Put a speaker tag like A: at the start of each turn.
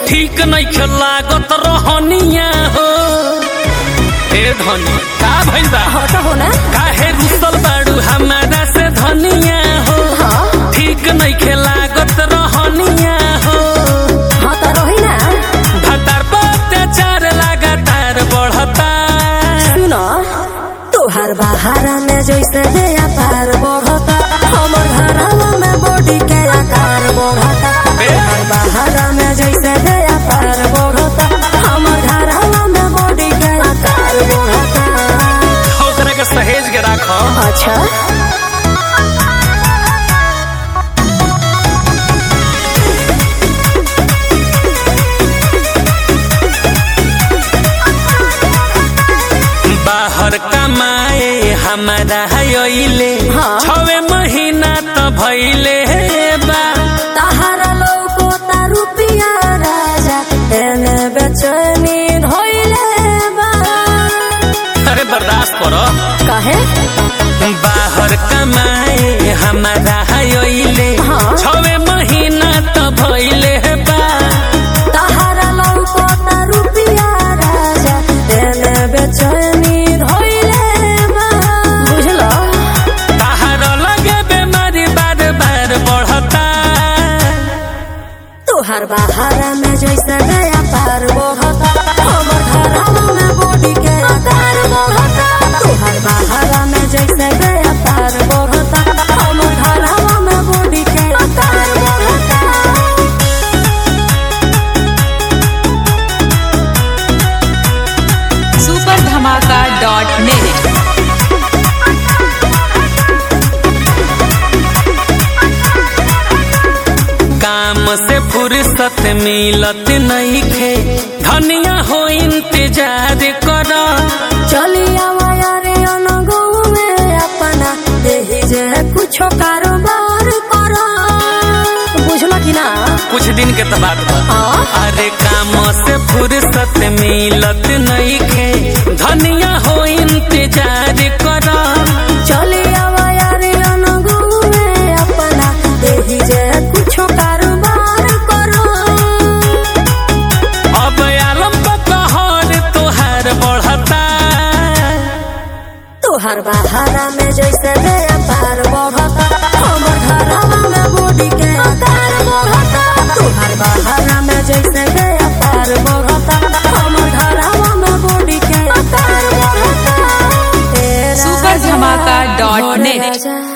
A: ठीक नहीं लागत रहनिया हो ए धनी का भइल बा
B: हाँ तो हो ना
A: काहे रुसल बाड़ू हमारा से धनिया हो
B: हाँ
A: ठीक नहीं लागत रहनिया हो
B: हाँ तो रही ना
A: भतार पर अत्याचार लगातार बढ़ता
B: सुनो तोहार बहारा में जैसे नया पार बढ़ता हमर घरवा में बॉडी के आकार बढ़ता तोहार बहारा में जैसे नया पार बढ़ता हमर घरवा में बॉडी के आकार बढ़ता
A: ओकरा के सहेज के राखो
B: अच्छा
A: बाहर कमाए हमारा अइले
B: हाँ।
A: छवे महीना त भइले बा
B: ताहारा लौको ता रुपिया राजा एने बेचैनी धोइले बा
A: अरे बर्दाश्त करो
B: काहे
A: बाहर कमाए हमारा अइले
B: हाँ।
A: छवे महीना त भइले बा
B: ताहारा लौको ता रुपिया राजा एने बेचैनी धोइले बा बुझलो
A: बाहर लगे बेमारी बार बार बढ़ता
B: तोहार बहारा में जैसे नया पार बढ़ता हमर घरवा में बॉडी के आकार बढ़ता तोहार बहारा में जैसे नया पार बढ़ता हमर घरवा में बॉडी के आकार बढ़ता
C: सुपर धमाका डॉट नेट
A: काम से फुर्सत मिलत नहीं खे धनिया हो इंतजार कर
B: चलिया वायारे अनगो में अपना देही जे कुछ कारोबार करो बुझलो कि ना
A: कुछ दिन के तो बात बा
B: हाँ
A: अरे काम से फुर्सत मिलत नहीं खे धनिया हो इंतजार कर
B: चलिया वायारे अनगो में अपना देही जे कुछ कारोबार करो
A: अब आलम कहर तोहार बढ़ता
B: तोहार बहारा में जैसे नया पार बढ़ता हमर घरवा में बॉडी के आकार बढ़ता तोहार बहारा में जैसे नया पार बढ़ता हमर घरवा में बॉडी के आकार बढ़ता तेरा
C: सुपर धमाका डॉट नेट
B: राजा